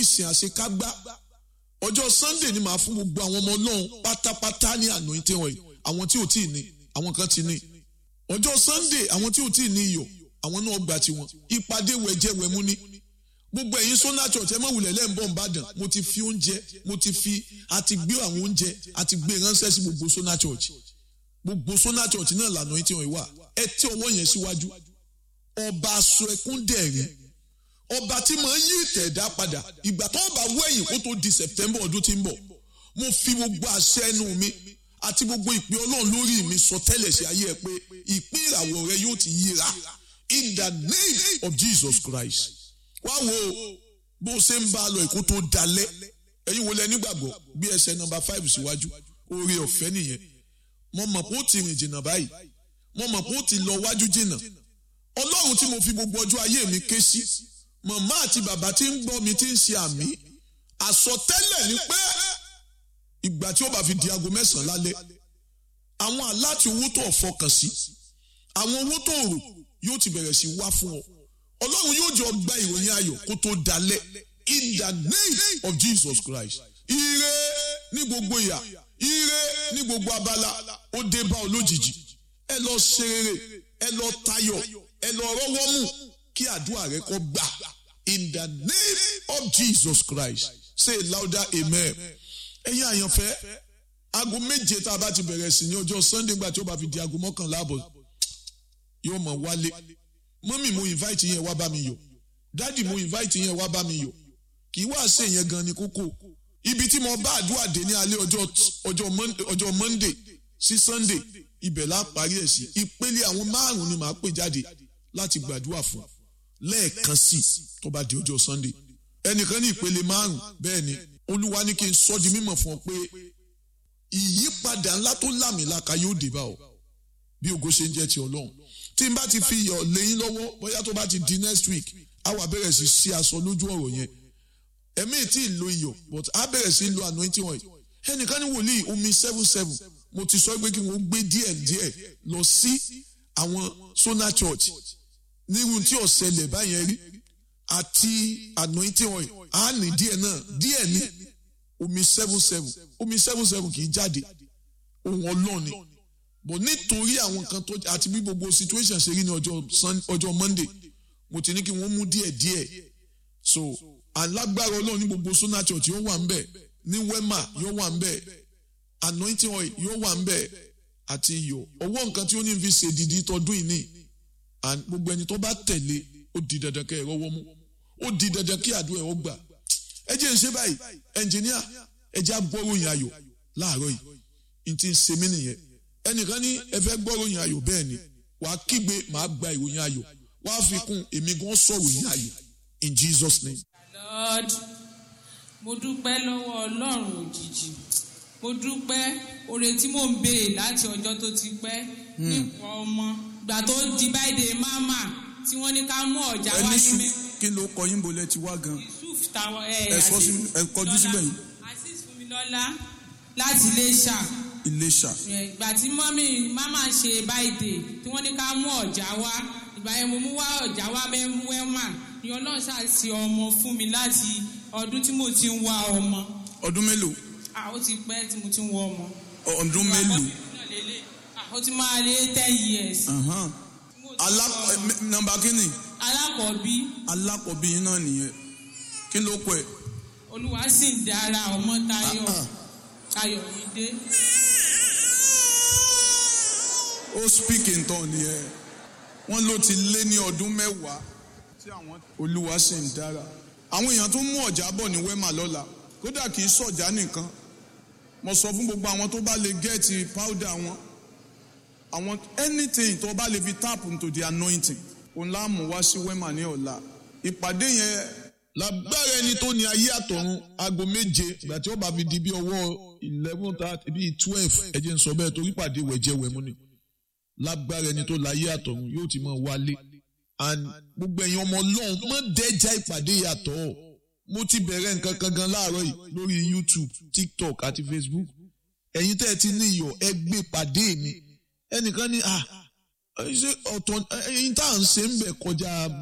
ìsìn àṣekágbá ọjọ́ sunday ni màá fún gbogbo àwọn ọmọ ọlọ́run pátápátá ní anointing oil àwọn tí ò tí ì ní àwọn kan ti ní ọjọ́ sunday àwọn tí ò tí ì ní iyọ̀ àwọn náà gbà tiwọn ìpàdé wẹ̀jẹ̀ wẹ̀mú ní gbogbo ẹ̀yin sọ́nà church ẹ má wulẹ̀ lẹ́ǹbọ̀ nìbàdàn mo ti fi oúnjẹ mo ti fi àti gbé àwọn oúnjẹ àti gbé ránṣẹ́ sí gbogbo sọ́nà church gbogbo sọ́nà church náà lànà yín tí wọ́n wà ẹ tẹ ọwọ́ yẹn síwájú ọba aṣọ ẹkún dẹ̀rín ọba tí màá yí ìtẹ̀dá padà ìgbà tó bá wẹ̀yìn kó tó di september ọdún tí ń bọ̀ mo fi gbogbo àṣẹ ẹnu mi àti gbogbo ìpè ọlọ́run lórí mi sọ tẹ́lẹ̀ sí ayé ẹ pé ìpín ìràwọ̀ rẹ yóò ti yíra in the name of jesus christ wá wo bó ṣe ń bá a lọ ìkó tó dalẹ̀ ẹ̀yin wo lẹ nígbàgbọ́ bí ẹsẹ̀ nọmba five síwájú oore ọ̀fẹ́ nìyẹn mo mọ̀ pé ó ti rìn jìnnà báyìí mo mọ̀ pé ó ti lọ wájú jìnnà ọlọ́run tí mo fi gbogbo ọjọ́ ayé mi ké sí màmá àti bàbá tí ń gbọ́ mi tí ń ṣe àmì àsọtẹ́lẹ̀ ni pé ìgbà tí ó bá fi di aago mẹ́sàn-án lálẹ́ àwọn aláti owó tó fọkàn sí àwọn owó tó rò yóò ti bẹ̀rẹ̀ sí wá fún ọ ọlọ́run yóò jọ gba ìròyìn ayọ̀ kó tó dalẹ̀ in the name of Jesus Christ ire ní gbogbo ìyà ire ní gbogbo abala ó dé bá ọ lójijì ẹ lọ ṣe rere ẹ lọ tayọ̀ ẹ lọ rọ́wọ́ mú kí àdúrà rẹ kó gbà in the name of Jesus Christ say louder amen ẹ̀yin àyànfẹ́ aago méje tá a bá ti bẹ̀rẹ̀ sí ní ọjọ́ Sunday gbà tí ó bá fi di aago mọ́kànlá àbọ̀ yóò mọ̀ wálé mọ́mì mo invite yẹn wá bá mi yọ̀ dádì mo invite yẹn wá bá mi yọ̀ kì í wá ṣe yẹn gan ni kókó ibi tí mo bá àdúrà dé ní alẹ́ ọjọ́ ọjọ́ Monday sí Sunday ibẹ̀ la parí ẹ̀ sí ìpele àwọn márùn-ún ni màá pè jáde láti gbàdúrà fún lẹ́ẹ̀kan sí tó bá di ọjọ́ Sunday ẹnìkan ní ìpele márùn-ún bẹ́ẹ̀ ni olúwa ní kí n sọ di mímọ̀ fún ọ pé ìyípadà ńlá tó lámìlaka yóò dé bá ọ bí ògo ṣe ń jẹ́ ti ọlọ́run tí n bá ti fi iyọ̀ lẹ́yìn lọ́wọ́ bóyá tó bá ti di next week á wà bẹ̀rẹ̀ sí sí aṣọ lójú ọ̀rọ̀ yẹn ẹ̀mí tí ì lo iyọ̀ but á bẹ̀rẹ̀ sí lo anointing oil ẹnìkan ní wòlíì omi seven seven mo ti sọ pé kí wọ́n gbé díẹ̀ díẹ̀ lọ sí àwọn Sona Church nírú tí ọ̀sẹ̀lẹ̀ báyẹn rí àti anointing oil á ní díẹ̀ náà díẹ̀ ní omi seven seven omi seven seven kì í jáde ohun ọlọ́ọ̀ni bọ̀ nítorí àwọn kan tó àti bí gbogbo situation ṣe rí ní ọjọ́ Monday mo ti ní kí wọ́n mú díẹ̀ díẹ̀ so alágbára ọlọ́run ní gbogbo Sona Church yóò wà ń bẹ̀ ní Wema yóò wà ń bẹ̀ anointing oil yóò wà ń bẹ̀ àti iyọ̀ ọwọ́ nǹkan tí ó ní fi ṣe dìdí tọdún yìí ní gbogbo ẹni tó bá tẹ̀lé ó di dandan kẹ́ ẹ rọ́wọ́ mú ó di dandan kí àdúrà ẹ̀ ó gbà ẹ jẹ́ ń ṣe báyìí ẹnjìníà ẹ jẹ́ agbóròyìn ayọ̀ láàárọ̀ yìí n ti ń ṣe mí nìyẹn ẹnìkan ní ẹ fẹ́ gbóròyìn ayọ̀ bẹ́ẹ̀ ni wàá kígbe màá gba ìròyìn ayọ̀ wàá fi kún èmi gan sọ̀rọ̀ yìí ayọ̀ in Jesus name. Lord mo dúpẹ́ lọ́wọ́ ọlọ́run òjijì mo dúpẹ́ oore tí mò ń béè láti ọjọ́ tó ti pẹ́ nípa ọmọ gbà tó di báyìí máma tí wọ́n ní ká mú ọ̀já wá ní mi. kí ló kọ yín bolẹ̀ ti wá gan. Yusuf táwọn ẹ ẹ sọ sí ẹ kọjú síbẹ̀ yìí. Azeez Fúnmilọ́lá láti Iléṣà Iléṣà. ìgbà tí mọ́mí máma ṣe báyìí tí wọ́n ní ká mú ọ̀já wá ìgbà yẹn mo mú wá ọ̀já wá mẹ́wẹ́mà ni ọlọ́run ṣàṣì ọmọ fún mi láti ọdún tí mo ti ń wá ọmọ. ọdún mélòó. Ah, ó ti pẹ́ tí mo ti ń wá ọmọ. ọdún mélòó. ó ti máa lé ten years. Ahan. alá nọ́mbà kínní. alákọ̀ọ́bí alákọ̀ọ́bí yín náà nìyẹn kí ló kọ ẹ. olúwa sì ń dára ọmọ tayọ ayọ̀ yìí dé. ó speak in tongue nìyẹn wọ́n ló ti lé ní ọdún mẹ́wàá tí àwọn olúwa sì ń dára àwọn èèyàn tó mú ọ̀já bọ̀ ní wema lọ́la kódà kì í sọ̀já nìkan mo sọ fún gbogbo àwọn tó bá lè gẹ́ẹ̀tì powder wọn àwọn anything tó bá lè fi tap into the anointing òun láàmú wá sí wema ní ọ̀la ìpàdé yẹn lágbára ẹni tó ní ayé àtọ̀run aago méje ìgbà tí ó bá fi di bí ọwọ́ eleven thirty bíi twelve ẹ jẹ́ n sọ bẹ́ẹ̀ torí pàdé wẹ̀jẹ̀ wẹ̀mú ni lágbára ẹni tó láyé àtọ̀run yóò ti máa wálé and gbogbo ẹ̀yin ọmọ ọlọ́run mọ́ dẹ́jà ìpàdé yàtọ̀ mo ti bẹ̀rẹ̀ nǹkan kan gan láàárọ̀ yìí lórí YouTube TikTok àti Facebook ẹ̀yin tẹ́ ẹ ti ní iyọ̀ ẹ gbé pàdé mi ẹnìkan ní à ṣé ọ̀tọ̀ ẹ̀yin tá à ń ṣe ń bẹ̀ kọjá